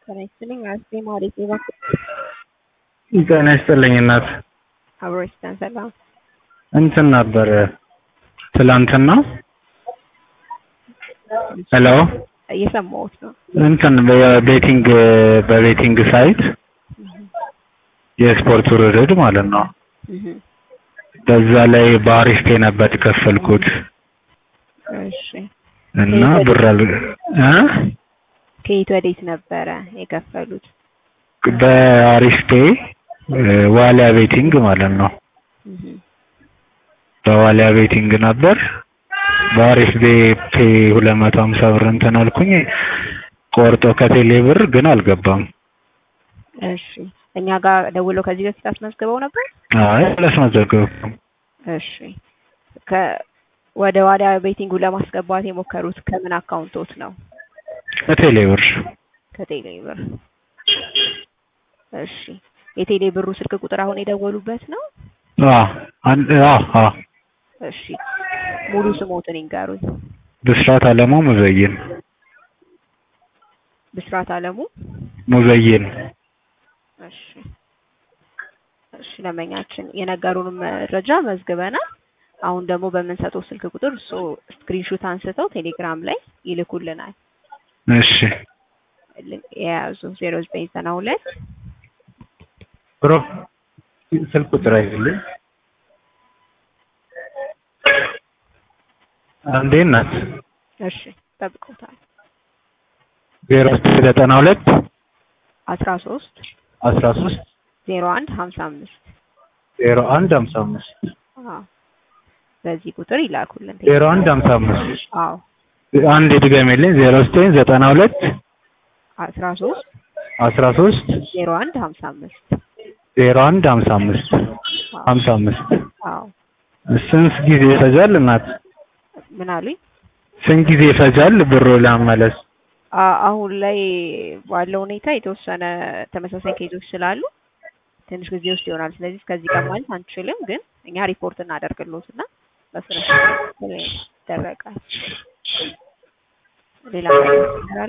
ጤና ይስጥልኝ አስቴ ማሪቴ እባክህ ጤና ይስጥልኝ እናት። አብሮ ይስጠን ሰላም። እንትን ነበር ትላንትና ሄሎ እየሰማሁት ነው። እንትን በቤቲንግ በቤቲንግ ሳይት የስፖርት ውርርድ ማለት ነው። እህ በዛ ላይ በአሪፍ ፔ ነበር የከፈልኩት እሺ እና ብር አል እ ከየት ወዴት ነበረ የከፈሉት? በአሪፍ ፔ ዋሊያ ቤቲንግ ማለት ነው። እህ በዋሊያ ቤቲንግ ነበር። በአሪፍ ቤ ፔ ሁለት መቶ ሀምሳ ብር እንትን አልኩኝ ቆርጦ ከቴሌ ብር ግን አልገባም። እሺ እኛ ጋር ደውለው ከዚህ በፊት አስመዝግበው ነበር? አይ አላስመዘገብኩም። እሺ ከ ወደ ዋሊያ ቤቲንጉ ለማስገባት የሞከሩት ከምን አካውንቶት ነው? ከቴሌ ብር ከቴሌ ብር። እሺ የቴሌ ብሩ ስልክ ቁጥር አሁን የደወሉበት ነው? አ አንድ አ አ እሺ ሙሉ ስሞትን ይንገሩኝ። ብስራት አለሙ ሙዘይን ብስራት አለሙ። ሙዘይን እሺ እሺ ደንበኛችን የነገሩንም መረጃ መዝግበናል። አሁን ደግሞ በምንሰጠው ስልክ ቁጥር እሱ ስክሪንሾት አንስተው ቴሌግራም ላይ ይልኩልናል። እሺ የያዙ ዜሮ ዘጠኝ ዘጠና ሁለት ብሮ ስልክ ቁጥር አይደለም አንዴ ናት እሺ ጠብቀውታል። ዜሮ ዘጠና ሁለት አስራ ሶስት አስራ ሶስት ዜሮ አንድ ሀምሳ አምስት ዜሮ አንድ ሀምሳ አምስት አዎ በዚህ ቁጥር ይላኩልን። ዜሮ አንድ ሀምሳ አምስት አዎ አንድ ድገሜልኝ ዜሮ ዘጠኝ ዘጠና ሁለት አስራ ሶስት አስራ ሶስት ዜሮ አንድ ሀምሳ አምስት ዜሮ አንድ ሀምሳ አምስት ሀምሳ አምስት አዎ ስንት ጊዜ ይፈጃል እናት? ምን አሉኝ? ስንት ጊዜ ይፈጃል ብሩ ለመመለስ? አ- አሁን ላይ ባለው ሁኔታ የተወሰነ ተመሳሳይ ኬዞች ስላሉ ትንሽ ጊዜ ውስጥ ይሆናል። ስለዚህ እስከዚህ ቀን ማለት አንችልም፣ ግን እኛ ሪፖርት እናደርግልዎትና በስነ ስርዓት ይደረጋል። ሌላ ነገር ይኖራል?